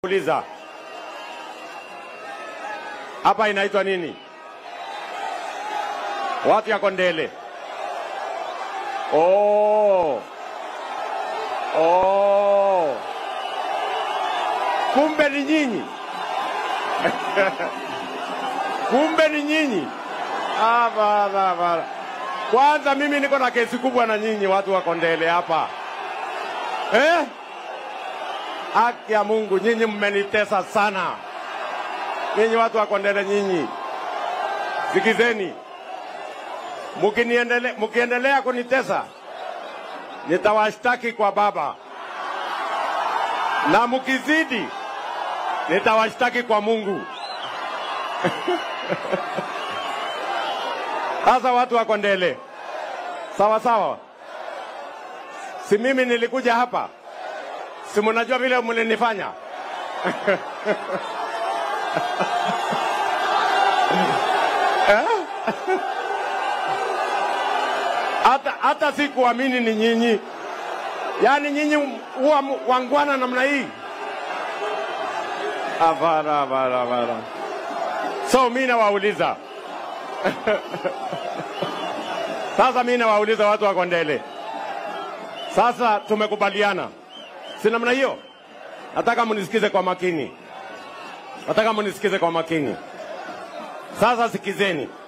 Uliza hapa inaitwa nini? Watu ya Kondele. Oh. Oh. Kumbe ni nyinyi. Kumbe ni nyinyi. Ah, bana, bana. Kwanza mimi niko na kesi kubwa na nyinyi watu wa Kondele hapa eh? Haki ya Mungu, nyinyi mmenitesa sana. Nyinyi watu wa Kondele, nyinyi sikizeni, mukiniendele, mukiendelea kunitesa nitawashtaki kwa Baba, na mukizidi nitawashtaki kwa Mungu. Sasa watu wa Kondele, sawa sawa, si mimi nilikuja hapa, si mnajua vile mlinifanya Eh? hata hata sikuamini ni nyinyi, yaani nyinyi huwa mu- wangwana namna hii. Hapana, hapana, hapana. So mi nawauliza sasa, mi nawauliza watu wa Kondele, sasa tumekubaliana, si namna hiyo? Nataka munisikize kwa makini, nataka munisikize kwa makini. Sasa sikizeni,